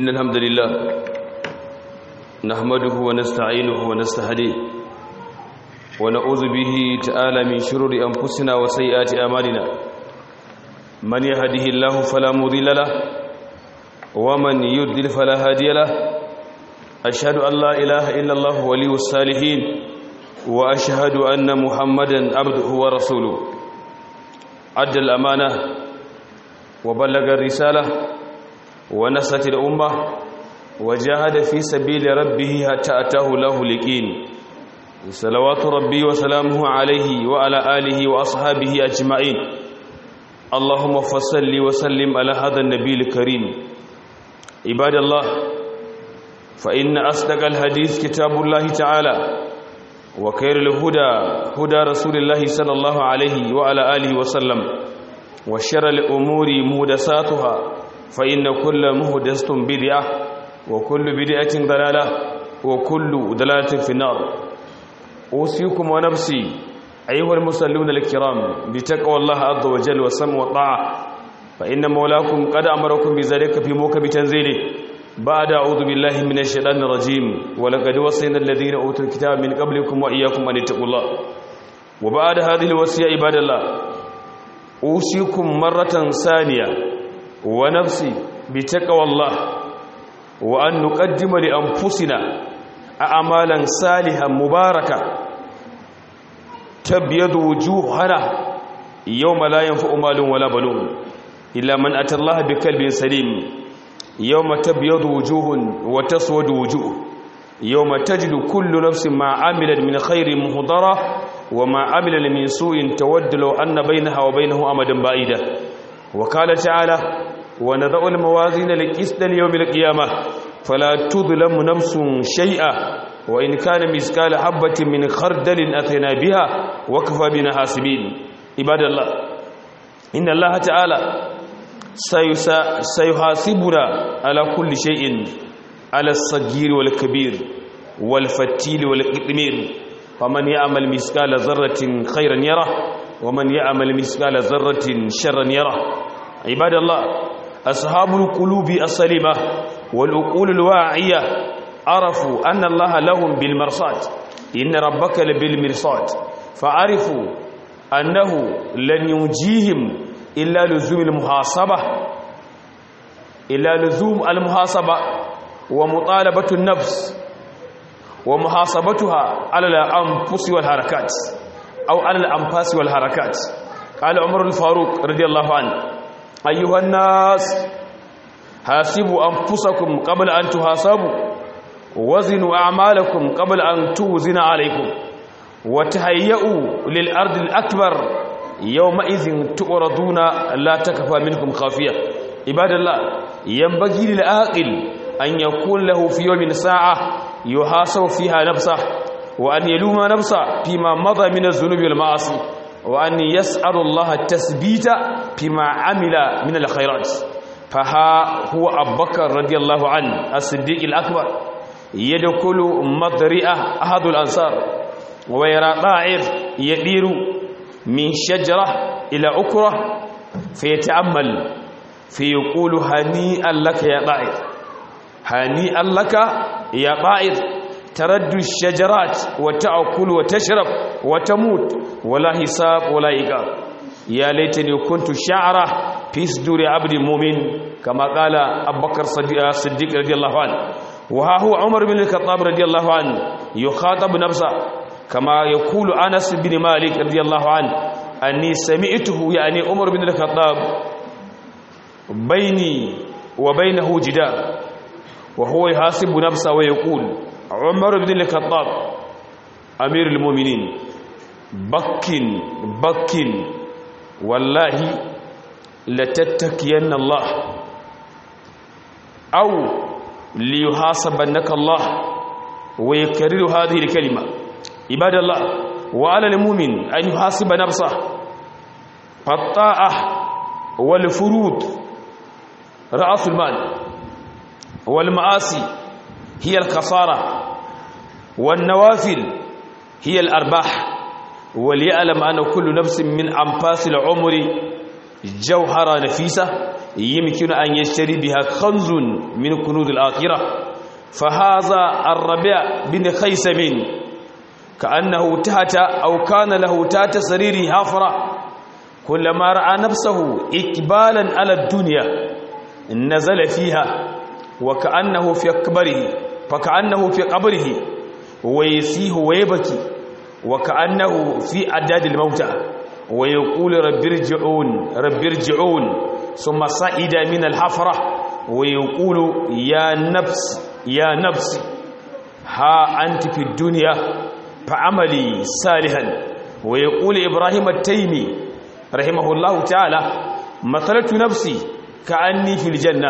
إن الحمد لله نحمده ونستعينه ونستهديه ونعوذ به تعالى من شرور أنفسنا وسيئات أعمالنا من يهده الله فلا مضل له ومن يضلل فلا هادي له أشهد أن لا إله إلا الله ولي الصالحين وأشهد أن محمدا عبده ورسوله أدى الأمانة وبلغ الرسالة ونصت الأمة وجاهد في سبيل ربه حتى أتاه له اليقين صلوات ربي وسلامه عليه وعلى آله وأصحابه أجمعين اللهم فصل وسلم على هذا النبي الكريم عباد الله فإن أصدق الحديث كتاب الله تعالى وخير الهدى هدى رسول الله صلى الله عليه وعلى آله وسلم وشر الأمور مهدساتها فإن كل مهدسة بدعة وكل بدعة ضلالة وكل ضلالة في النار أوصيكم ونفسي أيها المصلون الكرام بتقوى الله عز وجل والسمع والطاعة فإن مولاكم قد أمركم بذلك في موكب تنزيله بعد أعوذ بالله من الشيطان الرجيم ولقد وصينا الذين أوتوا الكتاب من قبلكم وإياكم أن اتقوا الله وبعد هذه الوصية عباد الله أوصيكم مرة ثانية ونفسي بتقوى الله وأن نقدم لأنفسنا أعمالا صالحة مباركة تبيض وجوهنا يوم لا ينفع مال ولا بنون إلا من أتى الله بقلب سليم يوم تبيض وجوه وتسود وجوه يوم تجد كل نفس ما عملت من خير مهضرة وما عمل من سوء تود لو أن بينها وبينه أمدا بعيدا وقال تعالى ونضع الموازين للقسط ليوم القيامة فلا تظلم نفس شيئا وإن كان مثقال حبة من خردل أتينا بها وكفى بنا حاسبين عباد الله إن الله تعالى سيحاسبنا على كل شيء على الصغير والكبير والفتيل والقطمير فمن يعمل مثقال ذرة خيرا يره ومن يعمل مثقال ذرة شرا يره عباد الله أصحاب القلوب السليمة والعقول الواعية عرفوا أن الله لهم بالمرصاد إن ربك لبالمرصاد فعرفوا أنه لن ينجيهم إلا لزوم المحاسبة إلا لزوم المحاسبة ومطالبة النفس ومحاسبتها على الأنفس والحركات أو على الأنفاس والحركات قال عمر الفاروق رضي الله عنه أيها الناس حاسبوا أنفسكم قبل أن تحاسبوا وزنوا أعمالكم قبل أن توزن عليكم وتهيئوا للأرض الأكبر يومئذ تؤردون لا تكفى منكم خافية عباد الله ينبغي للعاقل أن يكون له في يوم ساعة يحاسب فيها نفسه وأن يلوم نفسه فيما مضى من الذنوب والمعاصي وأن يسأل الله التثبيت فيما عمل من الخيرات فها هو أبو بكر رضي الله عنه الصديق الأكبر يدخل مضرئة أحد الأنصار ويرى طائر يدير من شجرة إلى أكرة فيتأمل فيقول هنيئا لك يا طائر هنيئا لك يا طائر ترد الشجرات وتأكل وتشرب وتموت ولا حساب ولا إيقاب يا ليتني كنت شعرة في صدور عبد المؤمن كما قال أبو بكر الصديق رضي الله عنه وها هو عمر بن الخطاب رضي الله عنه يخاطب نفسه كما يقول أنس بن مالك رضي الله عنه أني سمعته يعني عمر بن الخطاب بيني وبينه جدار وهو يحاسب نفسه ويقول عمر بن الخطاب أمير المؤمنين بكن بكن والله لتتكين الله أو ليحاسبنك الله ويكرر هذه الكلمة عباد الله وعلى المؤمن أن يحاسب نفسه فالطاعة والفروض رأس المال والمعاصي هي الخسارة والنوافل هي الأرباح وليعلم أن كل نفس من أنفاس العمر جوهرة نفيسة يمكن أن يشتري بها كنز من كنوز الآخرة فهذا الربيع بن خيسم كأنه تحت أو كان له تحت سريره حفرة كلما رأى نفسه إقبالا على الدنيا نزل فيها وكأنه في قبره فكأنه في قبره ويسيه ويبكي وكأنه في أعداد الموتى ويقول رب ارجعون رب ارجعون ثم صعد من الحفرة ويقول يا نفس يا نفس ها أنت في الدنيا فعملي صالحا ويقول إبراهيم التيمي رحمه الله تعالى مثلت نفسي كأني في الجنة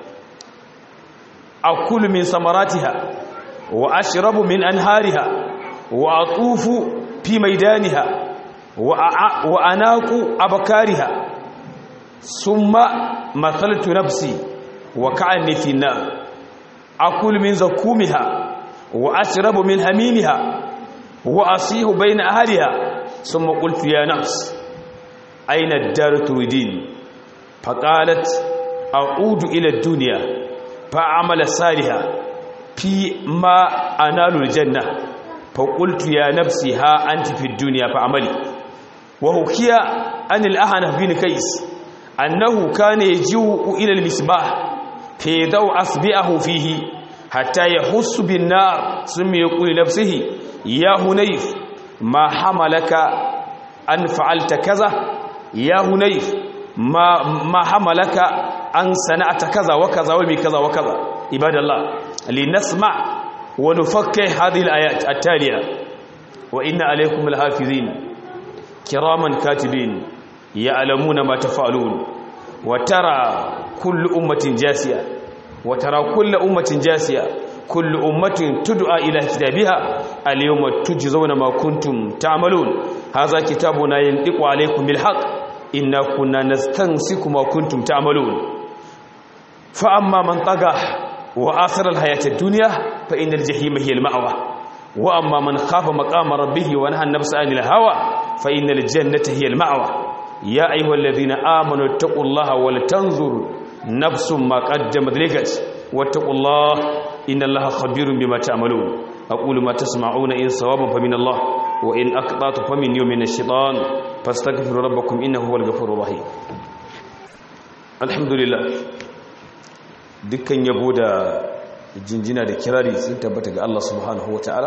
أكل من ثمراتها وأشرب من أنهارها وأطوف في ميدانها وأناق أبكارها ثم مثلت نفسي وكأني في النار أكل من زكومها وأشرب من هميمها وأصيح بين أهلها ثم قلت يا نفس أين الدار تريدين فقالت أعود إلى الدنيا فأعمل صالحا في ما أنال الجنة فقلت يا نفسي ها أنت في الدنيا فعملي وحكي عن الأهنف بن كيس أنه كان يجيء إلى المصباح فيضع أصبعه فيه حتى يحس بالنار ثم يقول لنفسه يا هنيف ما حملك أن فعلت كذا يا هنيف ما ما حملك أن صنعت كذا وكذا ومي كذا وكذا عباد الله لنسمع ونفكر هذه الآيات التالية وإن عليكم الحافظين كراما كاتبين يعلمون ما تفعلون وترى كل أمة جاسية وترى كل أمة جاسية كل أمة تدعى إلى كتابها اليوم تجزون ما كنتم تعملون هذا كتابنا ينطق عليكم بالحق إنا كنا نستنسك ما كنتم تعملون فأما من طغى وآثر الحياة الدنيا فإن الجحيم هي المأوى وأما من خاف مقام ربه ونهى النفس عن الهوى فإن الجنة هي المأوى يا أيها الذين آمنوا اتقوا الله ولتنظر نفس ما قدمت لغد واتقوا الله إن الله خبير بما تعملون أقول ما تسمعون إن صوابا فمن الله وإن أقطعت فمن يوم من الشيطان فاستغفروا ربكم إنه هو الغفور الرحيم الحمد لله dukkan yabo da jinjina da kirari sun tabbata ga Allah subhanahu ta'ala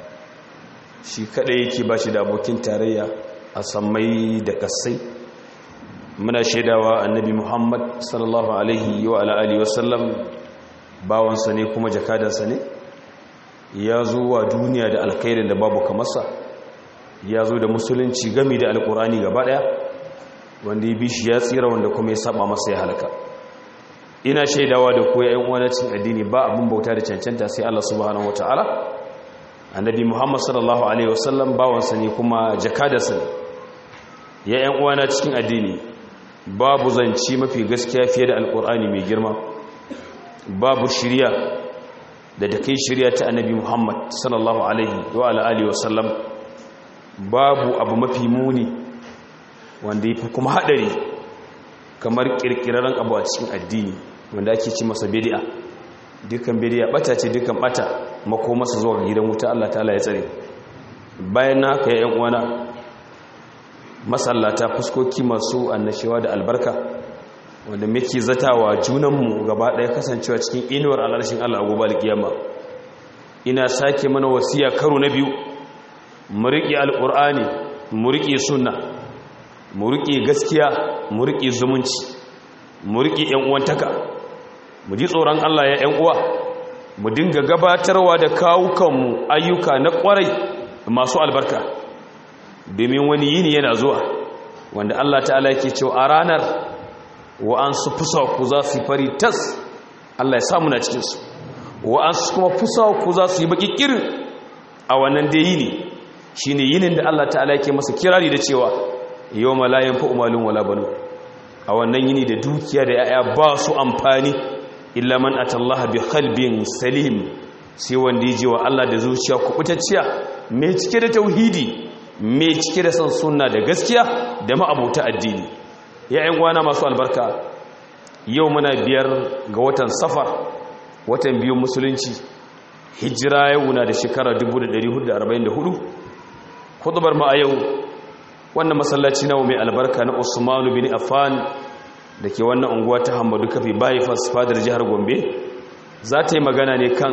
shi kadai yake ba shi da abokin tarayya a sammai da kasai muna shaidawa annabi Muhammad sallallahu alaihi wa ala alihi wasallam bawansa ne kuma jakadansa ne ya zo wa duniya da alkhairin da babu kamarsa ya zo da musulunci gami da alkurani gaba daya wanda ya bi shi ya tsira wanda kuma ya saba masa ya halaka ina shaidawa da koya yan uwa cin addini ba abin bauta da cancanta sai Allah subhanahu wataala annabi Muhammad sallallahu alaihi wasallam bawansa ne kuma jakadarsa ne ya yan uwa na cikin addini babu zanci mafi gaskiya fiye da alkur'ani mai girma babu shirya da da kai shirya ta annabi Muhammad sallallahu alaihi wa alihi wasallam babu abu mafi muni wanda yafi kuma hadari kamar kirkirarren abu a cikin addini wanda ake ci masa bid'a dukan bid'a bata ce dukan bata mako masa zuwa gidan wuta Allah ta'ala ya tsare bayan haka ya yan uwana masallata fuskoki masu annashewa da albarka wanda muke zatawa junanmu gaba ɗaya kasancewa cikin inuwar alarshin Allah gobe alkiyama ina sake mana wasiya karo na biyu mu riƙe alƙur'ani mu riƙe sunna mu riƙe gaskiya mu riƙe zumunci mu riƙe ƴan uwantaka mu ji tsoron Allah ya ƴan uwa mu dinga gabatarwa da kawukanmu ayyuka na ƙwarai masu albarka domin wani yini yana zuwa wanda Allah ta'ala yake cewa a ranar wa'ansu fusaku za su yi fari tas Allah ya samu na cikinsu wa'ansu kuma fusaku za su yi baki kirin a wannan da yini shi ne yinin da Allah ta'ala yake masa kirari da cewa yau malayan fa umalin wala banu a wannan yini da dukiya da ya'ya ba su amfani illa man atallaha bi qalbin salim sai wanda ya je wa Allah da zuciya kubutacciya mai cike da tauhidi mai cike da son sunna da gaskiya da ma'abuta addini ya ‘yan gwana masu albarka yau muna biyar ga watan safar watan biyu musulunci hijira yau na da shekara 1444 kudubar ma a yau wannan masallaci nawa mai albarka na usmanu bin affan da ke wannan unguwa ta hamadu kafi bypass fadar jihar gombe za ta yi magana ne kan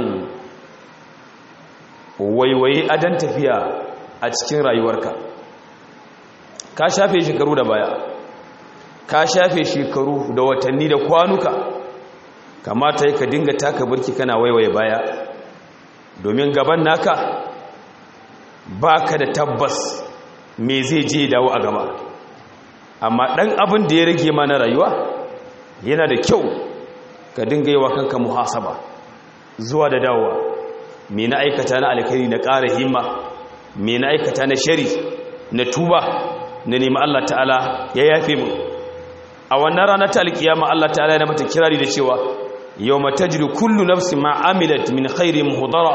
waiwaye adan tafiya a cikin rayuwarka ka shafe shekaru da baya ka shafe shekaru da watanni da kwanuka kamata yi ka dinga taka birki kana waiwaye baya domin gaban naka ba ka da tabbas me zai je dawo a gaba amma ɗan abin da ya rage ma na rayuwa yana da kyau ka dinga yi wa kanka muhasaba zuwa da dawowa me na aikata na alkhairi na ƙara himma me na aikata na shari na tuba na nemi Allah ta'ala ya yafe mu a wannan rana ta alkiyama Allah ta'ala ya mata kirari da cewa yawma tajri kullu nafsin ma amilat min khairin muhdara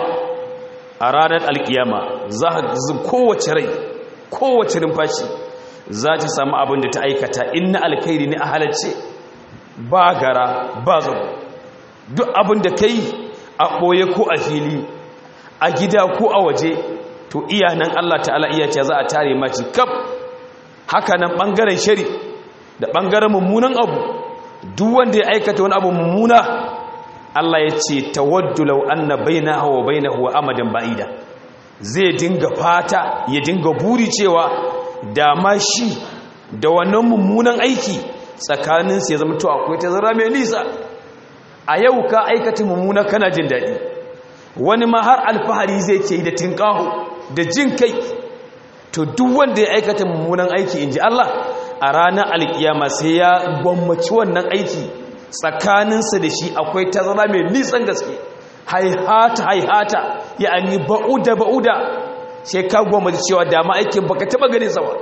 a ranar alkiyama za kowace rai kowace numfashi za ta samu abin da ta aikata in na alkhairi ne a halarce ba gara ba zago duk abin da ka yi a ɓoye ko a fili a gida ko a waje to iya nan Allah ta'ala iya ce za a tare maci kaf haka nan ɓangaren shari da ɓangaren mummunan abu duk wanda ya aikata wani abu mummuna Allah ya ce tawaddu law anna bainahu wa bainahu amadan ba'ida zai dinga fata ya dinga buri cewa da ma shi da wannan mummunan aiki tsakaninsu ya zama to akwai tazara mai nisa a yau ka aikata mummuna kana jin daɗi wani ma har alfahari zai ke da tinkaho da jin kai to duk wanda ya aikata mummunan aiki in ji Allah a ranar alkiyama sai ya gwammaci wannan aiki tsakaninsa da shi akwai tazara mai nisan gaske haihata haihata ya ani ba'uda ba'uda sai ka gwammaci cewa dama aikin baka taba gane sawa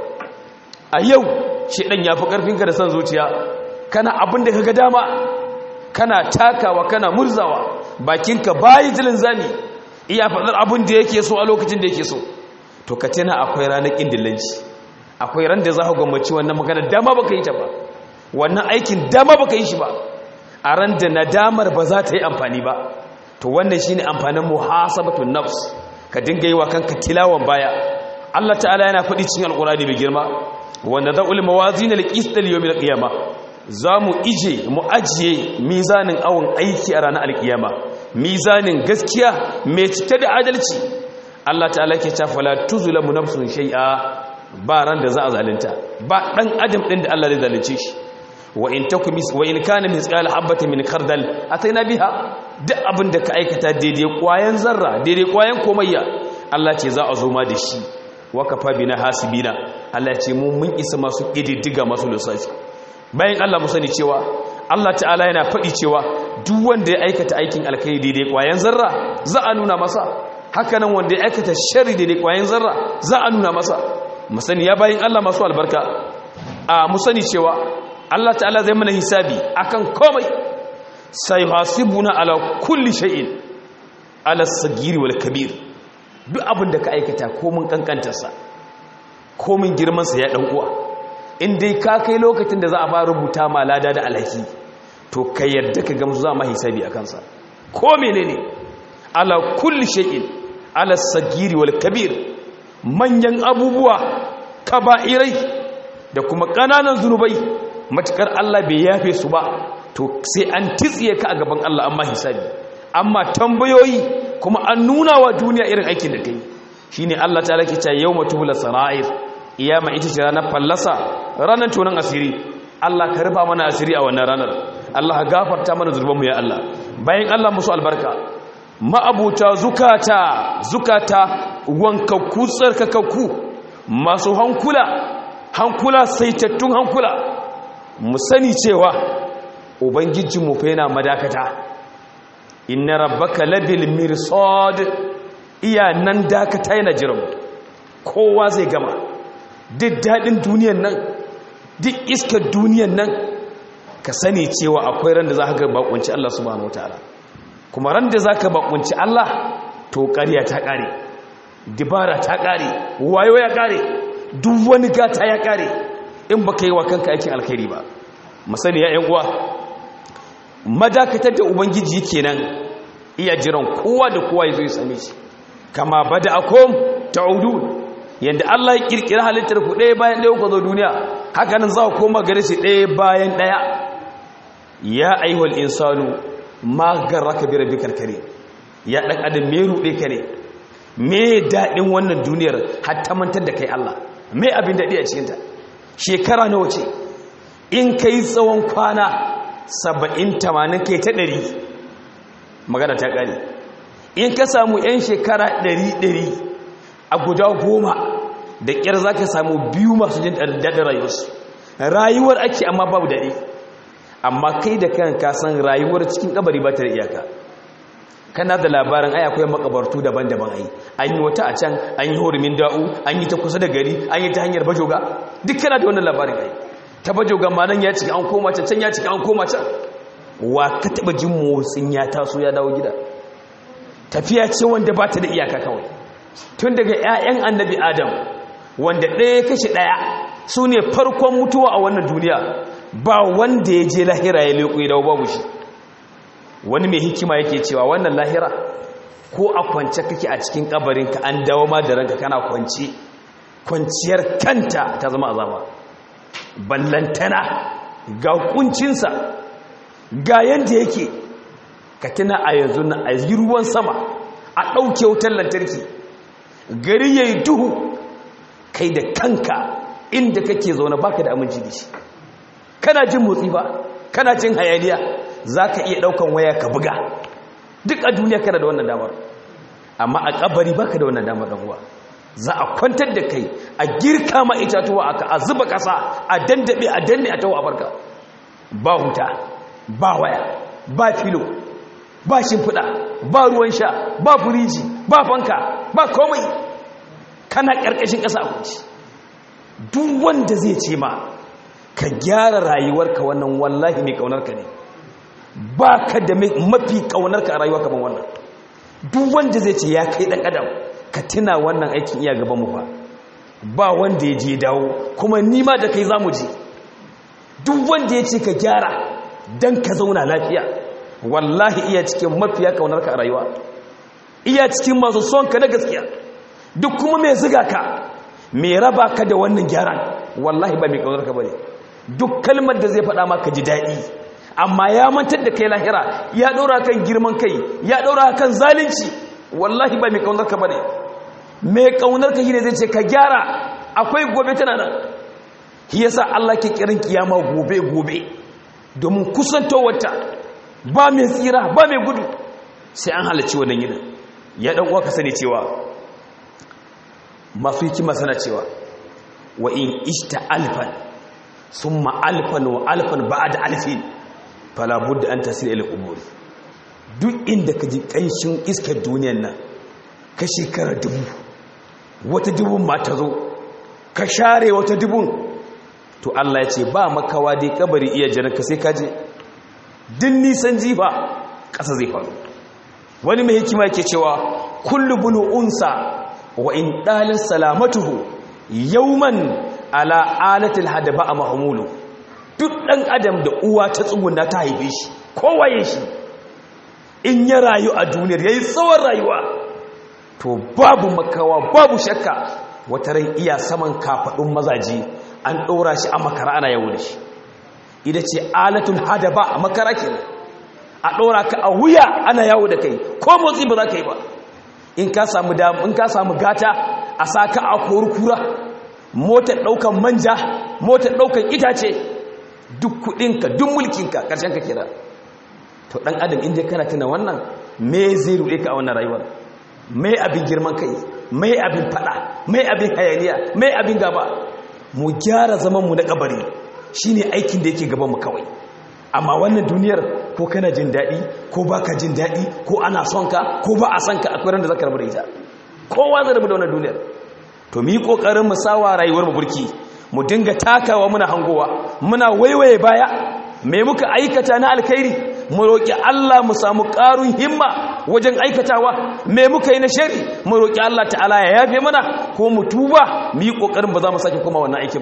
a yau shi ɗan ya fi ƙarfinka da son zuciya kana abin da ka ga dama kana takawa kana murzawa bakinka bayi jilin zami iya faɗar abin da yake so a lokacin da yake so to ka tana akwai ranar ƙindillanci akwai ran da za ka gwammaci wannan magana dama baka yi ta ba wannan aikin dama baka yi shi ba a ran da nadamar ba za ta yi amfani ba to wannan shine amfanin muhasabatun nafs ka dinga yi wa kanka tilawan baya Allah ta'ala yana faɗi cikin alƙurani mai girma wanda za ulama wazina liqistal yawmil qiyama zamu ije mu ajiye mizanin awon aiki a ranar alkiyama mizanin gaskiya mai cike da adalci Allah ta'ala ke ta fala tuzlamu nafsun shay'a ba ran da za a zalunta ba dan adam din da Allah zai zalunce shi wa in takum wa in kana misqal habatin min khardal ataina biha duk abin da ka aikata daidai kwayan zarra daidai kwayan komayya Allah ce za a zo ma da shi wakafa bina hasibina Allah ce mu mun isa masu ƙididdiga masu lissafi bayan Allah mu sani cewa Allah ta'ala yana faɗi cewa duk wanda ya aikata aikin alkhairi daidai ƙwayan zarra za a nuna masa haka nan wanda ya aikata sharri daidai ƙwayan zarra za a nuna masa mu sani ya bayan Allah masu albarka a mu sani cewa Allah ta'ala zai mana hisabi akan komai sai hasibuna ala kulli shay'in ala sagiri wal kabir duk abin da ka aikata komin kankantarsa komin girmansa ya ɗan uwa in dai ka kai lokacin da za a ba rubuta ma lada da alhaki to ka yarda ka gamsu za ma hisabi a kansa ko menene ala kulli shay'in ala sagiri wal kabir manyan abubuwa kaba'irai da kuma ƙananan zunubai matukar Allah bai yafe su ba to sai an titsiye ka a gaban Allah amma hisabi amma tambayoyi kuma an nuna wa duniya irin aikin da kai shine Allah ta lake ta yawma tubula sara'ir iyama ita ce ranar fallasa ranar tonan asiri Allah ka rufa mana asiri a wannan ranar Allah ka gafarta mana zurbanmu ya Allah bayan Allah musu albarka ma'abuta zukata zukata wankakku tsarkakakku masu hankula hankula saitattun hankula mu sani cewa ubangijinmu fa yana madakata inna rabbaka labil mirsad iya nan dakata yana jiran kowa zai gama duk daɗin duniyan nan duk iskar duniyan nan ka sani cewa akwai ran da za ka bakunci Allah subhanahu wataala kuma ran da za ka bakunci Allah to ƙarya ta ƙare dibara ta ƙare wayo ya ƙare duk wani gata ya ƙare in baka yi wa kanka aikin alkhairi ba masani ya uwa madakatar da ubangiji kenan iya jiran kowa da kowa ya zo ya same shi kama bada akom ta'udun yanda Allah ya kirkira halittar ku ɗaya bayan ɗaya ku zo duniya haka nan za ku koma gare shi ɗaya bayan ɗaya ya ayyuhal insanu ma garraka bi rabbikal karim ya dan adam me ruɗe ka ne me daɗin wannan duniyar hatta mantar da kai Allah me abin daɗi a cikinta shekara nawa ce in kai tsawon kwana saba'in tamanin kai ta ɗari magana ta ƙari in ka samu 'yan shekara ɗari ɗari a guda goma da ƙyar za ka samu biyu masu jin daɗin rayuwarsu rayuwar ake amma babu daɗi amma kai da kan kasan rayuwar cikin ƙabari ba ta da iyaka kana da labarin ai akwai makabartu daban-daban ai an yi wata a can an yi horumin da'u an yi ta kusa da gari an yi ta hanyar bajoga duk kana da wannan labarin ai ta bajoga ma nan ya cika an koma can can ya cika an koma can wa ka taba jin motsin ya taso ya dawo gida tafiya ce wanda ba ta da iyaka kawai tun daga 'ya'yan annabi adam wanda ɗaya kashe ɗaya su ne farkon mutuwa a wannan duniya ba wanda ya je lahira ya leƙo ya dawo babu shi wani mai hikima yake cewa wannan lahira ko a kwance kake a cikin kabarinka an dawo ma da ranka kana kwance kwanciyar kanta ta zama azaba ballantana ga kuncinsa ga yanda yake ka tuna a yanzu na a yi ruwan sama a ɗauke wutar lantarki gari ya yi duhu kai da kanka inda kake zaune baka da aminci da shi kana jin motsi ba kana jin hayaniya za ka iya ɗaukan waya ka buga duk a duniya kana da wannan damar amma a ƙabari baka da wannan damar ɗan'uwa za a kwantar da kai a girka ma itatuwa aka a zuba ƙasa a dandaɓe a danne a tawo a barka ba huta ba waya ba filo ba shimfiɗa ba ruwan sha ba firiji ba fanka ba komai kana ƙarƙashin ƙasa a kwanci duk wanda zai ce ma ka gyara rayuwarka wannan wallahi mai ƙaunarka ne ba ka da mafi ƙaunarka a rayuwa kamar wannan duk wanda zai ce ya kai ɗan adam ka tuna wannan aikin iya gabanmu ba ba wanda ya je dawo kuma nima da kai za mu je duk wanda ya ce ka gyara don ka zauna lafiya wallahi iya cikin mafiya ƙaunarka a rayuwa iya cikin masu son ka na gaskiya duk kuma mai ziga ka mai raba ka da wannan gyaran wallahi ba mai ƙaunarka ba ne duk kalmar da zai faɗa maka ji daɗi amma ya mantar da kai lahira ya ɗora kan girman kai ya ɗora kan zalunci wallahi ba mai ƙaunarka ba ne mai ƙaunarka shi ne zai ce ka gyara akwai gobe tana nan shi yasa Allah ke kiran kiyama gobe gobe domin kusantowarta ba mai tsira ba mai gudu sai an halarci wannan yinin ya ɗan uwa ka sani cewa masu hikima sana cewa wa in ishta alfan summa alfan wa alfan ba'da alfin fala budda an tasir ila qubur duk inda ka ji kanshin iskar duniyar nan ka shekara dubu wata dubun ma ta zo ka share wata dubun to Allah ya ce ba makawa dai kabari iya jiran ka sai ka je din nisan jifa ƙasa zai faru wani mai hikima yake cewa kullu bunu unsa wa in dalin salamatuhu yawman ala alatil hadaba a mahmulu duk ɗan adam da uwa ta tsuguna ta haife shi kowaye shi in ya rayu a duniyar ya yi tsawon rayuwa to babu makawa babu shakka wata ran iya saman kafaɗin mazaji an ɗora shi a makara ana yawo da shi ita ce alatul hadaba a makara ke a ɗora ka a wuya ana yawo da kai ko motsi ba za ka yi ba in ka samu in ka samu gata a sa ka a kura motar ɗaukan manja motar ɗaukan itace duk kuɗinka duk mulkinka ƙarshen ka kira to ɗan adam inda kana tuna wannan me zai ruɗe ka a wannan rayuwar me abin girman kai me abin fada me abin hayaniya me abin gaba mu gyara zaman mu na kabari shine aikin da yake gaban mu kawai amma wannan duniyar ko kana jin daɗi ko baka jin daɗi ko ana son ka ko ba a son ka akwai ran da zaka rabu da ita kowa zai rabu da wannan duniyar to mu yi kokarin mu sawa rayuwar mu burki mu dinga takawa muna hangowa muna waiwaye baya me muka aikata na alkhairi mu roki Allah mu samu ƙarun himma wajen aikatawa me muka yi na shari mu roki Allah ta'ala ya yafe mana ko mu tuba mu yi kokarin ba za mu sake koma wannan aikin ba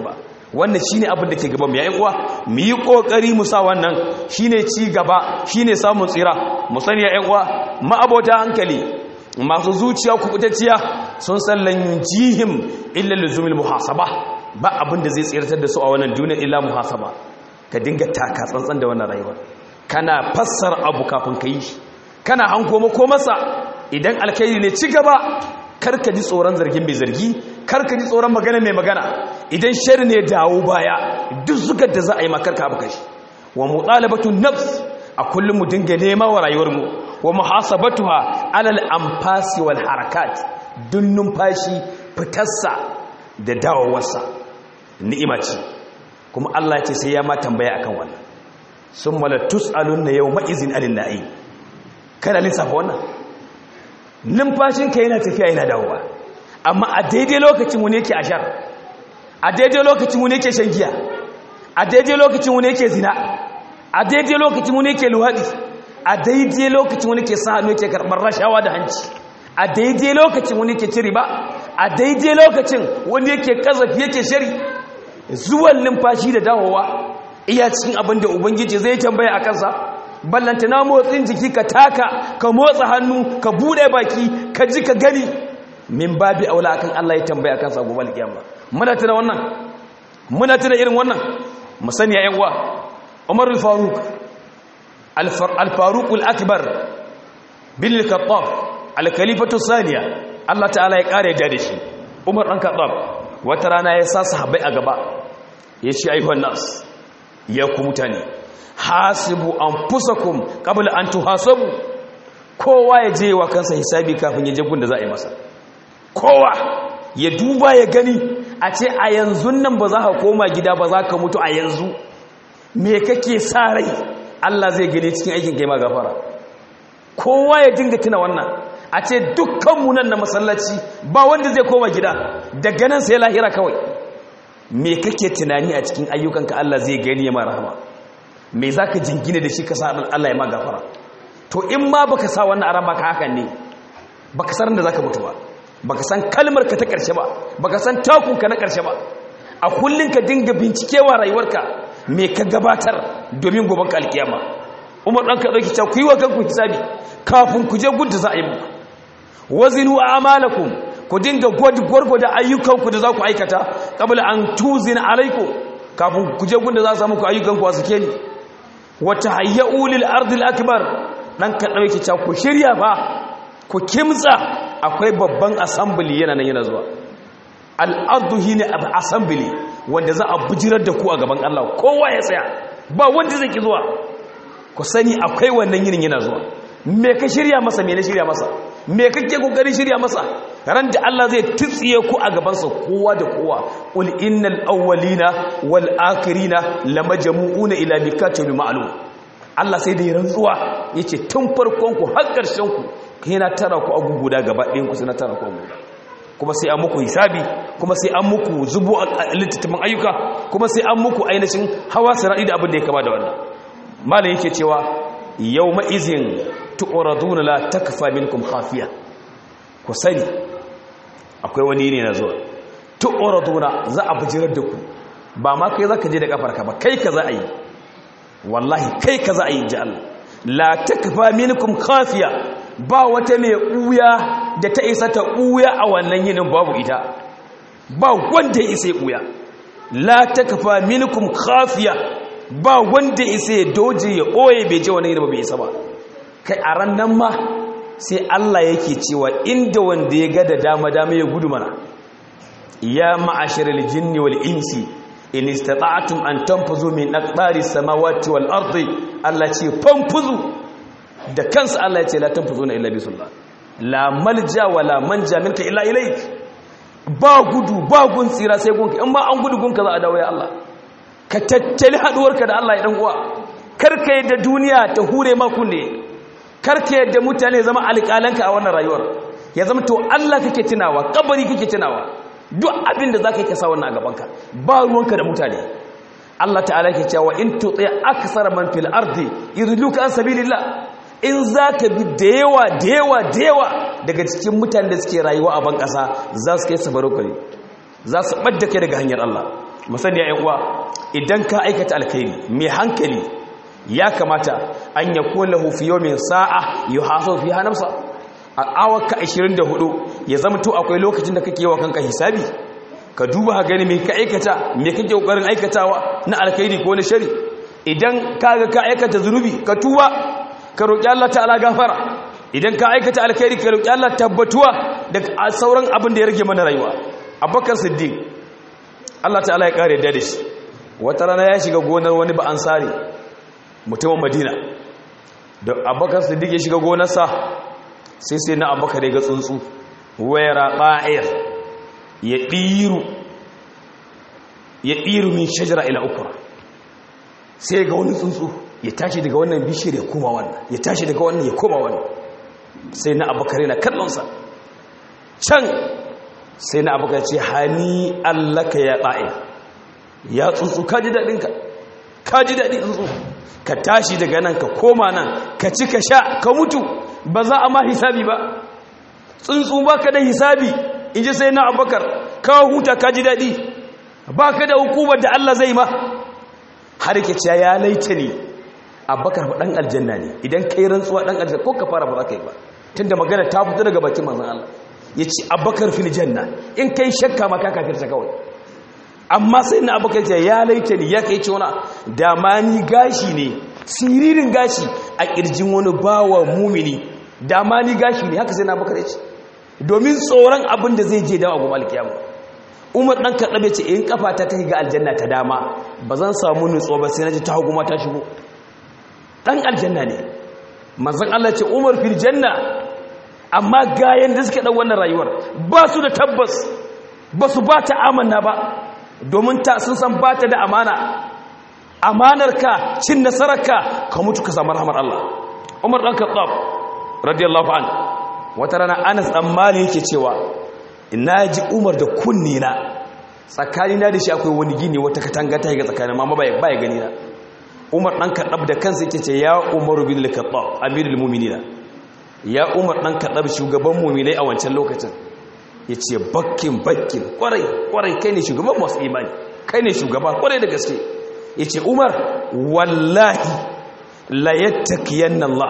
wannan shine abin da ke gaban mu yayin uwa mu yi kokari mu sa wannan shine ci gaba shine samun tsira mu sani yayin uwa ma'abota hankali masu zuciya kubutacciya sun san lan jihim illa luzumil muhasaba ba abin da zai tsiratar da su a wannan duniya illa muhasaba ka dinga taka tsantsan da wannan rayuwa kana fassar abu kafin ka yi kana hanko mako masa idan alkhairi ne ci gaba karka ji tsoron zargin mai zargi karka ji tsoron magana mai magana idan shari ne dawo baya duk zugar da za a yi makarka abu kashi wa mutalabatu nafs a kullum mu dinga nema wa rayuwar mu wa muhasabatuha alal anfasi wal harakat dun numfashi fitarsa da dawowarsa ni'ima ce kuma Allah ce sai ya ma tambaya akan wannan summa la tus'alunna yawma izin anil na'im kana lissafa wannan numfashinka yana tafiya yana dawowa amma a daidai lokacin wani yake ashar a daidai lokacin wani yake shan giya a daidai lokacin wani yake zina a daidai lokacin wani yake luwaɗi a daidai lokacin wani ke sa hannu yake karɓar rashawa da hanci a daidai lokacin wani yake ciri ba a daidai lokacin wani yake kazafi yake shari zuwan numfashi da dawowa iya cikin abin da ubangiji zai tambaya a kansa ballanta na motsin jiki ka taka ka motsa hannu ka bude baki ka ji ka gani min babi aula akan Allah ya tambaya kan sa gobe alkiyama muna tuna wannan muna tuna irin wannan mu sani ya uwa Umar al-Faruq al-Faruq al-Akbar bin al-Khattab al-Khalifatu thaniya Allah ta'ala ya kare da da shi Umar dan Khattab wata rana ya sa sahabbai a gaba ya ce ayyuhan nas ya ku mutane hasibu anfusakum qabla an tuhasabu kowa ya je wa kansa hisabi kafin ya je gun da za a yi masa kowa ya duba ya gani a ce a yanzu nan ba za ka koma gida ba za ka mutu a yanzu me kake sa rai Allah zai gani cikin aikin kai ma gafara kowa ya dinga tuna wannan a ce dukkanmu nan na masallaci ba wanda zai koma gida daga nan sai lahira kawai me kake tunani a cikin ayyukanka Allah zai gani ya ma rahama me za ka jingine da shi ka sa Allah ya ma gafara to in ma baka sa wannan aran baka hakan ne baka san da zaka mutu ba baka san kalmar ka ta karshe ba baka san takun ka na karshe ba a kullun ka dinga bincikewa rayuwarka me ka gabatar domin goban ka alkiyama Umar dan ka dauki cewa ku yi wa kanku hisabi kafin ku je gudda za a yi muku wazinu a'malakum ku dinga gwargwada ayyukanku da za ku aikata qabla an tuzina alaikum kafin ku je gudda za a samu ku ayyukanku a suke ni wata hayyau lil ardil akbar dan ka dauke ta ku shirya fa ku kimtsa akwai babban assembly yana nan yana zuwa al ardu hina assembly wanda za a bujirar da ku a gaban Allah kowa ya tsaya ba wanda zai ki zuwa ku sani akwai wannan yinin yana zuwa me ka shirya masa me na shirya masa me kake kokarin shirya masa ran da Allah zai tsitsiye ku a gaban sa kowa da kowa qul innal awwalina wal akhirina lamajmu'una ila mikatin ma'lum Allah sai da ya rantsuwa yace tun farkon ku har karshen ku yana tara ku agu guda gaba ɗayan ku sai na tara ku guda kuma sai an muku hisabi kuma sai an muku zubo littattafan ayyuka kuma sai an muku ainihin hawa siradi da abin da ya kama da wannan malam yake cewa yawma izin tu'raduna la takfa minkum khafiya ku sani akwai wani ne na zuwa tu'raduna za a bijirar da ku ba ma kai zaka je da kafarka ba kai ka za a yi wallahi kai ka za a yi ji Allah la takfa minkum khafiya ba wata mai uya da ta isa ta uya a wannan yinin babu ita ba wanda ya isa ya uya la takfa minkum khafiya ba wanda ya isa ya doje ya oye bai je wannan yinin ba bai isa ba kai a ran nan ma sai Allah yake cewa inda wanda ya ga da dama dama ya gudu mana ya ma'asharal jinni wal insi in istata'tum an tanfuzu min aqdari samawati wal ardi Allah ce fanfuzu da kansa Allah ya ce la tanfuzuna illa bisullah la malja wala manja minka illa ilayk ba gudu ba gun tsira sai gunka in ma an gudu gunka za a dawo ya Allah ka tattali haduwarka da Allah ya dan uwa karka yadda duniya ta hure ma kunne karka yadda mutane zama alƙalanka a wannan rayuwar ya zama to Allah kake tunawa kabari kake tunawa duk abin da zaka yi kasa wannan a gabanka ba ruwanka da mutane Allah ta'ala ke cewa in tuti aksara man fil ardi yudluka an sabilillah in zaka bi da yawa da yawa da yawa daga cikin mutanen da suke rayuwa a ban kasa za su kai sabaro kare za su badda kai daga hanyar Allah musani ya uwa idan ka aikata alkhairi mai hankali ya kamata an ya kula fi yawmin sa'a yuhasabu fiha nafsa a awaka 24 ya zama to akwai lokacin da kake yawa kanka hisabi ka duba ka gani me ka aikata me kake kokarin aikatawa na alkhairi ko na shari idan kaga ka aikata zunubi ka tuba ka roki Allah ta'ala gafara idan ka aikata alkhairi ka roki Allah tabbatuwa da sauran abin da ya rage mana rayuwa Abubakar Siddiq Allah ta'ala ya kare da shi wata rana ya shiga gonar wani ba ansari mutumin Madina da Abubakar Siddiq ya shiga gonarsa sai sai na Abubakar ya ga tsuntsu wayra ba'ir ya ɗiru ya ɗiru min shajara ila ukura sai ga wani tsuntsu ya tashi daga wannan bishiyar ya koma wannan ya tashi daga wannan ya koma wannan sai na abokare na kallonsa can sai na abokare ce hani allaka ya ɗa'il ya tsuntsu ka ji daɗinka ka ji daɗi tsuntsu ka tashi daga nan ka koma nan ka ci ka sha ka mutu ba za a ma hisabi ba tsuntsu ba ka da hisabi in ji sai na abubakar kawo huta ka ji daɗi ba ka da hukumar da Allah zai ma har ke cewa ya laita ne abubakar ba ɗan aljanna ne idan ka yi rantsuwa ɗan aljanna ko ka fara ba za ka yi ba tun da magana ta fito daga bakin manzan Allah ya ce abubakar fil janna in ka yi shakka ma ka kafirta kawai amma sai na abubakar ce ya laita ne ya kai cewa da ma ni gashi ne siririn gashi a ƙirjin wani bawa mumini da ma ni gashi ne haka sai na abubakar ya ce domin tsoron abin da zai je dawa gobe alkiyama umar dan kaɗabe ce in kafa ta ta ga aljanna ta dama ba zan samu nutso ba sai na ji ta hagu ma ta shigo dan aljanna ne manzon Allah ce umar fil janna amma gayan da suke dan wannan rayuwar ba su da tabbas ba su ba ta amanna ba domin ta sun san ba ta da amana amanarka cin nasararka ka mutu ka samu rahmar Allah umar dan kaɗab radiyallahu anhu wata rana anas dan mali yake cewa ina ji umar da kunni na tsakanina da shi akwai wani gini wata katanga ta yi ga tsakanin mama bai bai gani na umar dan kadab da kansa yake ce ya umaru bin al-khattab amirul mu'minin ya umar dan kadab shugaban mu'minai a wancan lokacin yace bakkin bakkin kwarai kwarai kai ne shugaban masu imani kai ne shugaba kwarai da gaske yace umar wallahi la yattaqiyanna Allah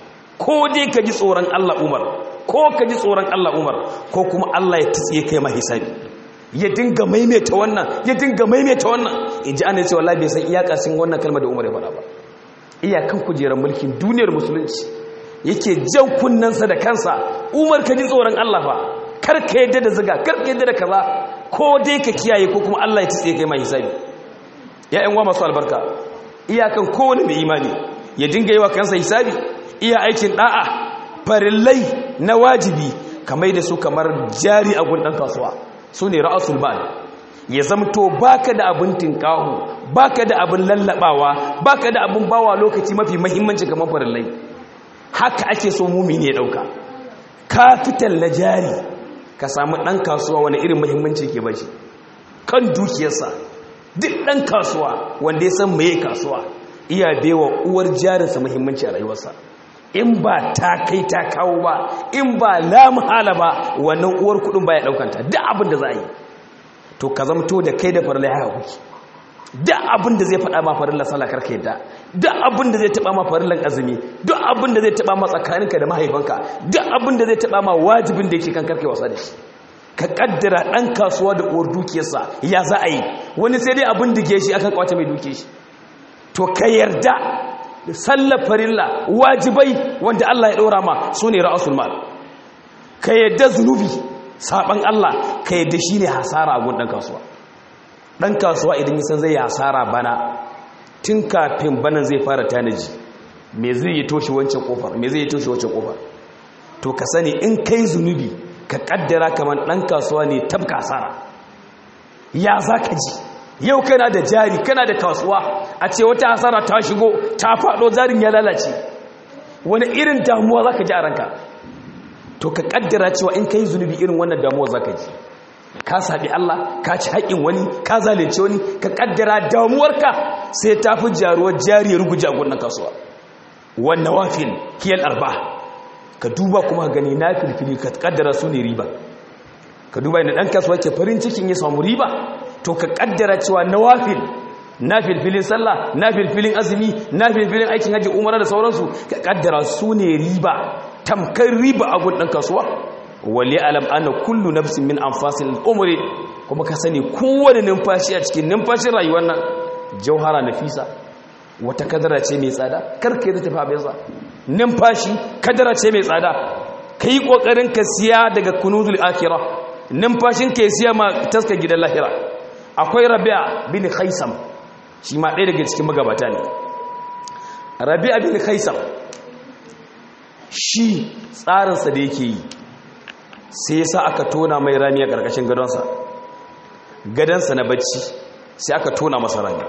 ko dai ka ji tsoron Allah umar ko ka ji tsoron Allah Umar ko kuma Allah ya tsiye kai ma hisabi ya dinga maimaita wannan ya dinga maimaita wannan in ji ana cewa wallahi bai san iyakacin wannan kalmar da Umar ya faɗa ba iyakan kujerar mulkin duniyar musulunci yake jan kunnansa da kansa Umar ka ji tsoron Allah fa kar ka yadda da ziga kar ka yadda da kaza ko dai ka kiyaye ko kuma Allah ya tsiye kai ma hisabi ya ƴan uwa masu albarka iyakan kowane mai imani ya dinga yi wa kansa hisabi iya aikin da'a farillai na wajibi kamar da su kamar jari a gundan kasuwa su ne ra'asul mal ya zamto baka da abin tinkahu baka da abin lallabawa baka da abin bawa lokaci mafi mahimmanci kamar farillai haka ake so mumini ya dauka kafital na jari ka samu dan kasuwa wani irin mahimmanci ke bashi kan dukiyarsa duk dan kasuwa wanda ya san meye kasuwa iya bewa uwar jarinsa mahimmanci a rayuwarsa in ba ta kai ta kawo ba in ba lamhala ba wannan uwar kudin ba ya daukanta duk abin da za a yi to ka zamto da kai da farla ya kuki duk abin da zai faɗa ma farillan sallah karka yadda duk abin da zai taɓa ma farillan azumi duk abin da zai taɓa ma tsakaninka da mahaifanka duk abin da zai taɓa ma wajibin da yake kan karka wasa da shi ka kaddara ɗan kasuwa da uwar dukiyarsa ya za a yi wani sai dai abin dige shi akan kwace mai duke shi to ka yarda sallar farilla wajibai wanda Allah ya ɗora ma su ne ra'asul mal ka yadda zunubi saɓan Allah ka yadda shi ne hasara a gun ɗan kasuwa ɗan kasuwa idan yi san zai hasara bana tun kafin banan zai fara tanaji me zai yi toshe wancan ƙofar me zai yi toshe wancan ƙofar to ka sani in kai zunubi ka ƙaddara kamar ɗan kasuwa ne tabka hasara ya za ka ji yau kana da jari kana da kasuwa a ce wata hasara ta shigo ta faɗo jarin ya lalace wani irin damuwa za ka ji a ranka to ka kaddara cewa in ka yi zunubi irin wannan damuwa za ka ji ka saɓi Allah ka ci haƙin wani ka zalunce wani ka kaddara damuwarka sai ta fi jaruwar jari ya ruguje a gudun kasuwa wannan wafin kiyar arba ka duba kuma gani na filfili ka kaddara su ne riba ka duba inda ɗan kasuwa ke farin cikin ya samu riba to ka ƙaddara cewa nawafil na filfilin sallah na filfilin azumi na filfilin aikin hajji umara da sauransu ka ƙaddara su ne riba tamkar riba a gun ɗan kasuwa wale alam ana kullu nafsin min anfasil umri kuma ka sani kowane numfashi a cikin numfashin rayuwar nan jauhara nafisa wata kadara ce mai tsada karka yi tafi abinsa numfashi kadara ce mai tsada ka yi ƙoƙarin ka siya daga kunuzul akira numfashin ka siya ma taska gidan lahira akwai rabia bin khaisam shi ma ɗaya daga cikin magabata ne rabia bin khaisam shi tsarinsa da yake yi sai ya sa aka tona mai rami a ƙarƙashin gadonsa gadonsa na bacci sai aka tona masa rami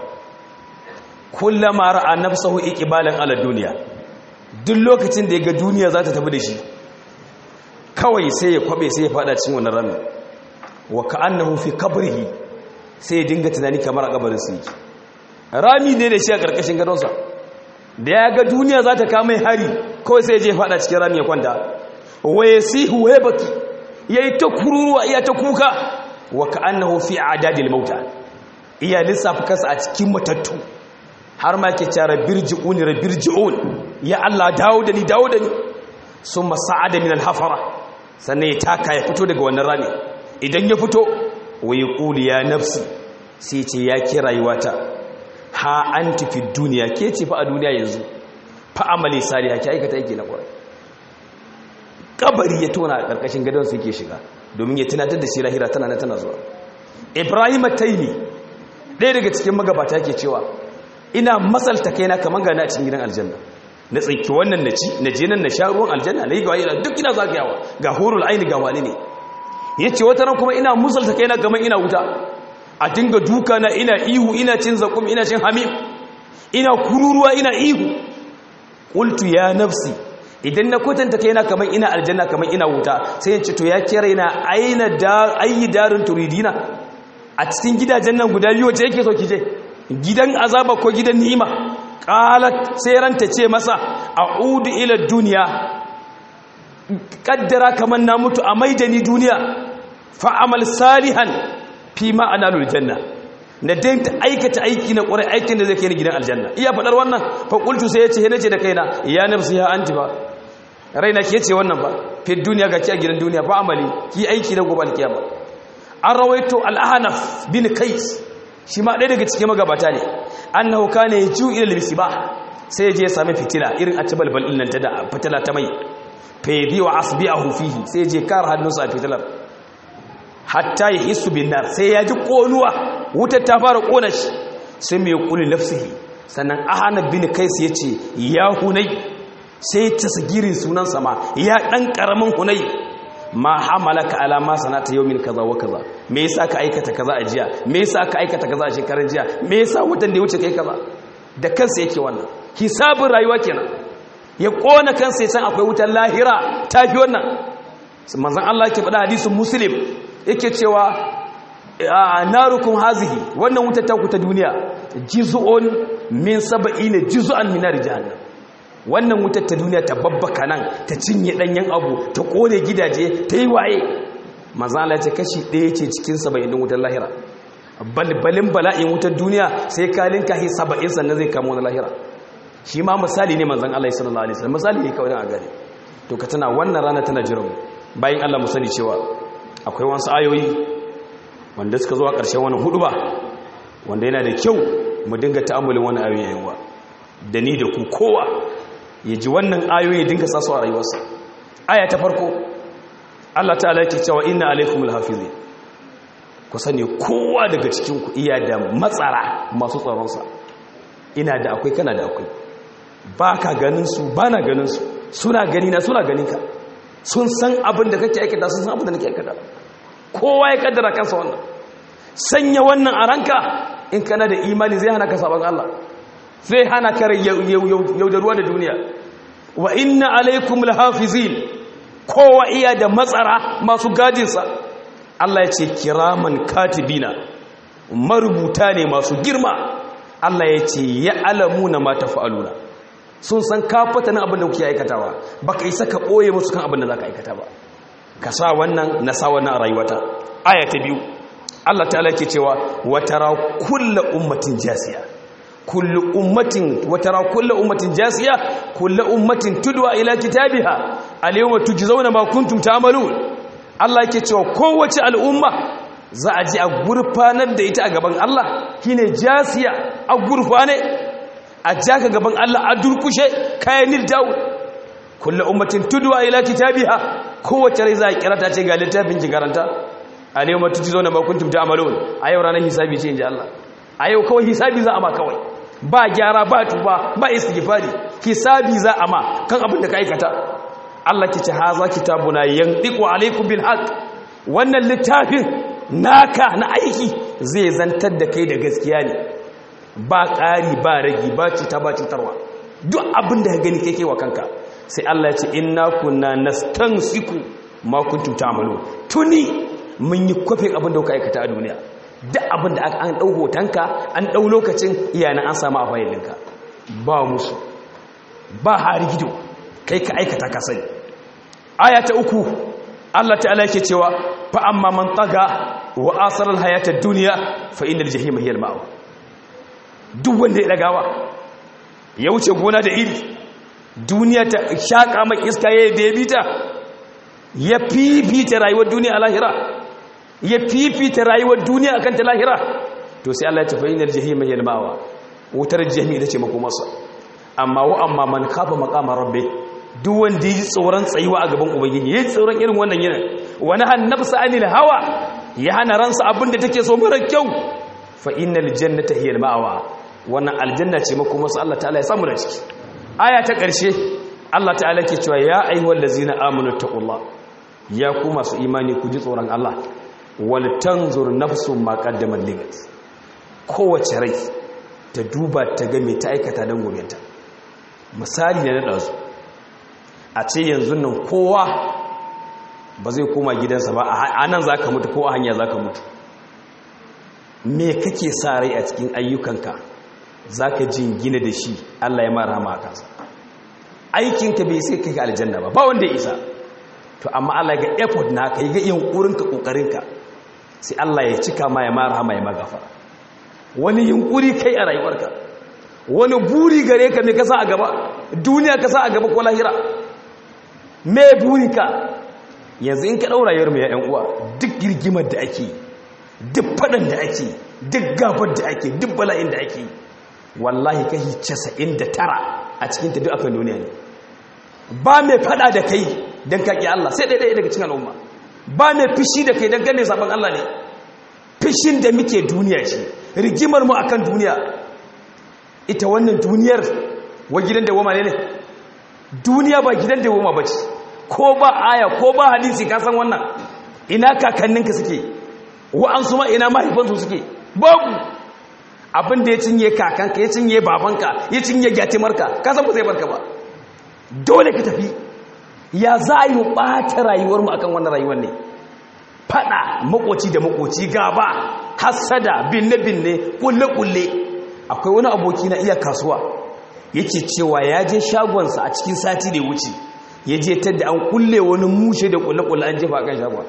kullama ra'a nafsahu iqbalan ala duniya duk lokacin da ya ga duniya za ta tafi da shi kawai sai ya kwabe sai ya fada cikin wannan rami wa ka'annahu fi qabrihi sai ya dinga tunani kamar a kabarin sa yake rami ne da shi a karkashin gadonsa da ya ga duniya za ta kama hari kawai sai ya je fada cikin rami ya kwanta wa yasihu wa baki yayi ta kururuwa iya ta kuka wa ka'annahu fi adadil mauta iya lissafa kansa a cikin matattu har ma ke cara birji'un rabirji'un ya Allah dawo da ni dawo da ni sun masa'ada min alhafara sannan ya taka ya fito daga wannan rami idan ya fito wa ya ƙuli ya nafsi sai ce ya ke rayuwata ha an tafi duniya ke ce fa a duniya yanzu fa amali sali ha ke aikata yake na ƙwarai kabari ya tona a ƙarƙashin gadon su yake shiga domin ya tunatar da shi lahira tana na tana zuwa ibrahim taimi ɗaya daga cikin magabata ke cewa ina masalta kaina kamar gani a cikin gidan aljanna na tsinki wannan na ci na je nan na sha ruwan aljanna na yi gawa ina duk ina zagayawa ga horul aini ga wani ne ya ce wata ran kuma ina musalta kaina kamar ina wuta a dinga duka na ina ihu ina cin zakum ina cin hamim ina kururuwa ina ihu qultu ya nafsi idan na kwatanta kaina kamar ina aljanna kamar ina wuta sai ya ce to ya kira ina aina da ayi darin turidina a cikin gidajen nan guda biyu wace yake so ki je gidan azaba ko gidan ni'ima qalat sai ranta ce masa a'udu ila duniya kaddara kaman na mutu a maidani duniya fa amal salihan fi ma analul janna na danta aikata aiki na ƙwarai aikin da zai kai ni gidan aljanna iya faɗar wannan fa qultu sai yace nace da kaina ya nafsi ya anti ba raina ke ce wannan ba fi duniya ga ki a gidan duniya fa amali ki aiki na gobe alkiyama an rawaito al-ahnaf bin kais shi ma ɗaya daga cikin magabata ne annahu kana yaju ila al-misbah sai je ya sami fitila irin a tabalbal din nan ta da fitila ta mai fa yadi wa asbi'ahu fihi sai je kar hannunsa a fitilar hatta ya hisu bin nar sai ya ji konuwa wutar ta fara kona shi sai mai kuli nafsihi sannan ahana bin kais yace ya hunai sai tasgirin sunan sama ya dan karamin hunai ma hamalaka ala ma sanata yawmin kaza wa kaza me yasa ka aikata kaza a jiya me yasa ka aikata kaza a shekaran jiya me yasa watan da ya wuce kai kaza da kansa yake wannan hisabin rayuwa kenan ya kona kansa ya san akwai wutar lahira tafi wannan manzon Allah yake faɗa hadisin muslim yake cewa narukum hazihi wannan wutar ta ku ta duniya juz'un min sab'ina juz'an min nar jahannam wannan wutar ta duniya ta babbaka nan ta cinye danyen abu ta kone gidaje ta yi waye mazala ce kashi ɗaya ce cikin saba'in din wutar lahira balbalin bala'in wutar duniya sai kalin kahi saba'in sannan zai kama wani lahira shi ma misali ne manzan Allah sallallahu alaihi wasallam misali ne kawai a gane to ka tana wannan rana tana jiran bayan Allah mu sani cewa akwai wasu ayoyi wanda suka zo a ƙarshen wani hudu ba wanda yana da kyau mu dinga ta'amulin wani ayoyi yayin da ni da ku kowa ya ji wannan ayoyi ya dinga sasu a rayuwarsa aya ta farko Allah ta'ala yake cewa inna alaikumul hafizi ku sani kowa daga cikin ku iya da matsara masu tsaronsa ina da akwai kana da akwai ba ka ganin su ba na ganin su suna gani na suna ganin ka sun san abin da kake aikata sun san abin da nake aikata kowa ya kaddara kansa wannan sanya wannan a ranka in kana da imani zai hana ka sabon Allah zai hana ka yaudaruwa da duniya wa inna alaikum lahafizin kowa iya da matsara masu gadinsa Allah ya ce kiraman katibina marubuta ne masu girma Allah ya ce ya alamuna ma tafa'aluna sun san kafata na abin da kuke aikatawa baka isa ka ɓoye musu kan abin da za ka aikata ba ka sa wannan na sa wannan a rayuwata aya ta biyu Allah ta'ala ke cewa watara kullu ummatin jasiya kullu ummatin watara kullu ummatin jasiya kullu ummatin tudwa ila kitabiha al-yawma tujzauna ma kuntum ta'malun Allah yake cewa kowace al'umma za a ji a gurfanar da ita a gaban Allah shine jasiya a gurfane a jaka gaban Allah a durkushe kayan nildawo kullu ummatin tudwa ila kitabiha kowace rai za a kira ta ce ga littafin ki karanta a ne matu zo na makuntum ta amalon a yau ranar hisabi ce inji Allah a yau kawai hisabi za a ma kawai ba gyara ba tuba ba istighfari hisabi za a ma kan abin da ka aikata Allah ki ce haza kitabuna yandiqu alaikum bil haqq wannan littafin naka na aiki zai zantar da kai da gaskiya ne ba ƙari ba ragi ba cuta ba cutarwa duk abin da ka gani kai kai wa kanka sai Allah ya ce inna kunna nastansiku ma kuntum ta'malu tuni mun yi kofin abin da kuka aikata a duniya duk abin da an dau hotonka an dau lokacin iyana an samu a fayilinka ba musu ba harigido kai ka aikata ka sani aya ta uku Allah ta'ala yake cewa fa amma man taga wa asara al-hayata ad-dunya fa innal jahima hiya al-ma'wa duk wanda ya dagawa ya wuce gona da iri duniya ta shaƙa mai iska ya da ya bita ya fifita rayuwar duniya a lahira ya fifita rayuwar duniya a kan ta lahira to sai Allah ya tafi inar jahimai yalmawa wutar jahimi ita ce makomarsa amma wa amma man kafa makamar rabbe duk wanda ya ji tsoron tsayuwa a gaban ubangiji ya ji tsoron irin wannan yinin wani hannabsa anil hawa ya hana ransa abin da take so mara kyau fa innal jannata hiya al-ma'wa wannan aljanna ce makomarsa Allah ta'ala ya samu da ciki aya ta ƙarshe Allah ta'ala ke cewa ya ayyuhal ladzina amanu taqullah ya ku masu imani ku ji tsoron Allah wal tanzur nafsun ma qaddamat ligat kowace rai ta duba ta ga me ta aikata dan gobenta misali ne na dazu a ce yanzu nan kowa ba zai koma gidansa ba a nan zaka mutu ko a hanya zaka mutu me kake sa rai a cikin ayyukanka za ka jingina da shi Allah ya mara ma kansa aikinka bai sai kai aljanna ba ba wanda ya isa to amma Allah ga effort na kai ga yunkurinka kokarinka sai Allah ya cika ma ya mara ma ya magafara wani yunkuri kai a rayuwarka wani buri gare ka me ka sa a gaba duniya ka sa a gaba ko lahira me burinka yanzu in ka daura rayuwar mu ya yan uwa duk girgimar da ake duk fadan da ake duk gabar da ake duk bala'in da ake wallahi kashi casa'in da tara a cikin ta duk akan duniya ne ba mai fada da kai don kaƙi Allah sai ɗaiɗaya daga cikin al'umma ba mai fishi da kai don gane zaɓen Allah ne fishin da muke duniya ce rigimar mu akan duniya ita wannan duniyar wa gidan da woma ne ne duniya ba gidan da woma ba ce ko ba aya ko ba hadisi ka san wannan ina kakanninka suke wa'ansu ma ina mahaifansu suke babu abin da ya cinye kakanka ya cinye babanka ya cinye gyatimarka ka san ba zai barka ba dole ka tafi ya za a yi ɓata rayuwarmu akan wannan rayuwar ne fada makoci da makoci gaba hassada binne-binne kulle-kulle akwai wani aboki na iya kasuwa yake cewa ya je shagonsa a cikin sati da wuce ya je tadda an kulle wani mushe da kulle-kulle an jefa kan shagon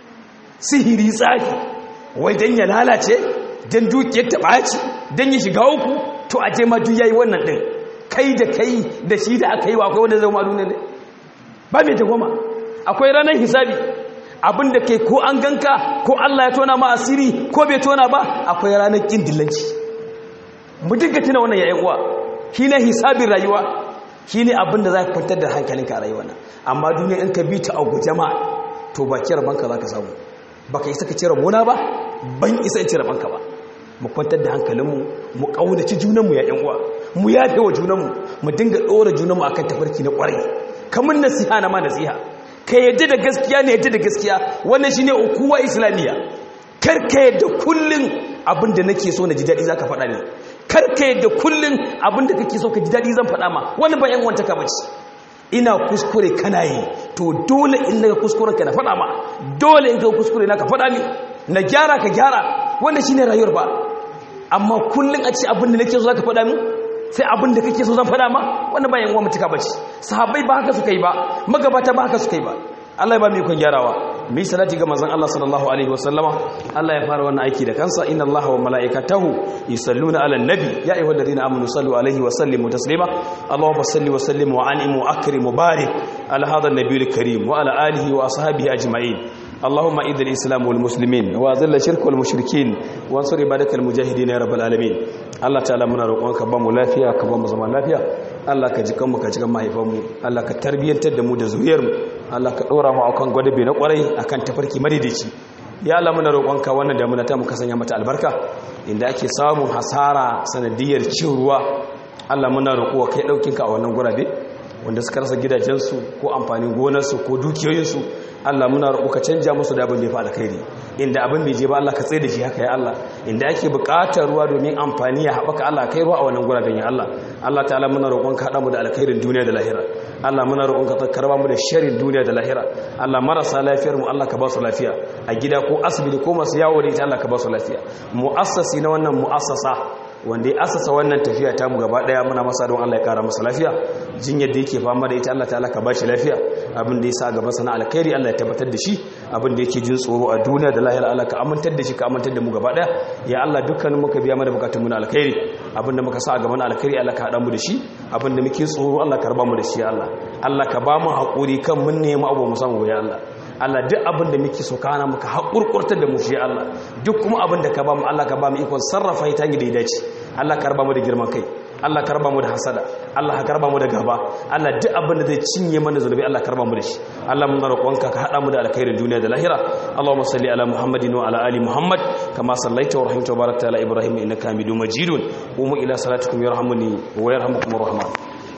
sihiri tsafi wai don ya lalace don dukiyar ta ɓaci don ya shiga uku to a je madu ya yi wannan ɗin kai da kai da shi da aka yi wa akwai wanda zai madu ne ba mai tagwama akwai ranar hisabi abinda kai ko an ganka ko Allah ya tona ma asiri ko bai tona ba akwai ranar kin dillanci mu dinga tuna wannan yayin uwa shine hisabin rayuwa shine abinda za ka kwantar da hankalinka a rayuwa nan amma duniya in ka bi ta a jama'a to ba kira banka za ka samu baka isa ka cire mona ba ban isa in cire banka ba mu kwantar da hankalinmu mu kaunaci junanmu ya uwa mu yafe wa junanmu mu dinga ɗora junanmu akan tafarki na ƙwarai kamar nasiha na ma nasiha ka yadda da gaskiya ne yadda da gaskiya wannan shine ukuwa islamiyya kar ka yadda kullun abinda nake so na ji daɗi zaka faɗa ne kar ka yadda kullun abinda kake so ka ji daɗi zan faɗa ma wani ba yan wanta ka bace ina kuskure kana yi to dole in naga kuskuren ka na faɗa ma dole in ka kuskure na ka faɗa ni na gyara ka gyara wanda shine rayuwar ba amma kullun a ce abinda nake so zaka faɗa min sai abin da kake so zan faɗa ma wanda ba yan uwa mutuka bace sahabbai ba haka suka yi ba magabata ba haka suka yi ba Allah ya ba mu ikon gyarawa mi salati ga manzon Allah sallallahu alaihi wasallama Allah ya fara wannan aiki da kansa inna Allaha wa malaikatahu yusalluna ala nabi ya ayyuhalladhina amanu sallu alaihi wa sallimu taslima Allahumma salli wa sallim wa anim wa akrim wa barik ala hadha an-nabiyil karim wa ala alihi wa ashabihi ajma'in اللهم اعز الاسلام والمسلمين واذل الشرك والمشركين وانصر عبادك المجاهدين يا رب العالمين Allah ta'ala muna roƙonka ba mu lafiya ka ba mu zaman lafiya Allah ka ji kanmu ka ji kan mahaifanmu Allah ka tarbiyyantar da mu da zuriyarmu Allah ka ɗora mu akan gwadabe na ƙwarai akan tafarki madaidaici ya Allah muna roƙonka wannan damuna ta mu ka sanya mata albarka inda ake samun hasara sanadiyar cin ruwa Allah muna roƙo kai ɗaukinka a wannan gurabe wanda suka rasa gidajensu ko amfanin gonarsu ko dukiyoyinsu Allah muna roƙo ka canja musu da abin da ya fi alkhairi inda abin bai je ba Allah ka tsaye da shi haka ya Allah inda ake buƙatar ruwa domin amfani ya haɓaka Allah kai ruwa a wannan guraben ya Allah Allah ta'ala muna roƙon ka haɗa mu da alkhairin duniya da lahira Allah muna roƙon ka karba mu da sharrin duniya da lahira Allah marasa lafiyar mu Allah ka ba su lafiya a gida ko asibiti ko masu yawo da ita Allah ka ba su lafiya mu'assasi na wannan mu'assasa wanda ya asasa wannan tafiya ta mu gaba daya muna masa don Allah ya kara masa lafiya jinyar da yake fama da ita Allah ta'ala ka bashi lafiya abin da ya sa gaban sana alkhairi Allah ya tabbatar da shi abin da yake jin tsoro a duniya da lahira Allah ka amintar da shi ka amintar da mu gaba daya ya Allah dukkanin muka biya mana bukatun mu na alkhairi abin da muka sa a gaban alkhairi Allah ka hada mu da shi abin da muke tsoro Allah ka raba mu da shi ya Allah Allah ka ba mu hakuri kan mun nemi abu mu samu ya Allah Allah duk abin da muke so kana muka haƙurƙurtar da mu shi Allah duk kuma abin da ka ba mu Allah ka ba mu ikon sarrafa ita da ya dace Allah ka raba mu da girman kai Allah ka raba mu da hasada Allah ka raba mu da gaba Allah duk abin da zai cinye mana zunubi Allah ka raba mu da shi Allah mun roƙonka ka hada mu da alkhairin duniya da lahira Allahumma salli ala Muhammadin wa ala ali Muhammad kama sallaita wa rahimta wa barakta ala Ibrahim innaka Hamidum Majidun qumu ila salatikum yarhamuni wa yarhamukumur rahman